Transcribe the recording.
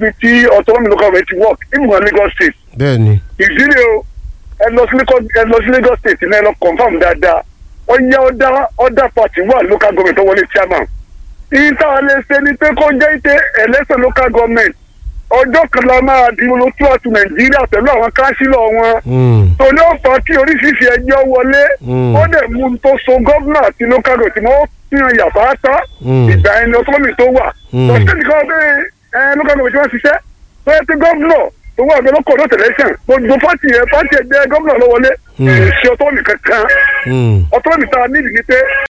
bí tí autonomy local government ti work ìmọ̀ Lagos state bẹ́ẹ̀ ni ìdílé o ẹ lọ sí Lagos ẹ lọ sí Lagos state ní ẹ lọ confam dáadáa ó yẹ ọ̀dà ọ̀dà party wà local government tó wọlé chairman ìta lè ṣe ni pé kó jẹ́ ìpè election local government ọjọ́ kan la máa di olótú àti Nàìjíríà pẹ̀lú àwọn kánsílọ̀ wọn Mm, tòní ó fà á kí oríṣiríṣi ẹjọ́ wọlé Mm. ó dẹ̀ mú un tó so gómìnà àti local government tí wọ́n fi hàn yàtọ̀ àtà Mm. ìgbà ẹni autonomy tó wà Mm. lọ́sẹ̀ nìkan pé ẹ local government tí wọ́n ṣiṣẹ́ tó yẹ pé gómìnà tó wà bẹ́ẹ̀ lókọ̀ ọ̀dọ̀ tẹ̀lẹ́sàn gbogbo pátì yẹn pátì ẹgbẹ́ gómìnà ló wọlé Mm. èsì autonomy kankan mm. autonomy tá a nídìí ni pé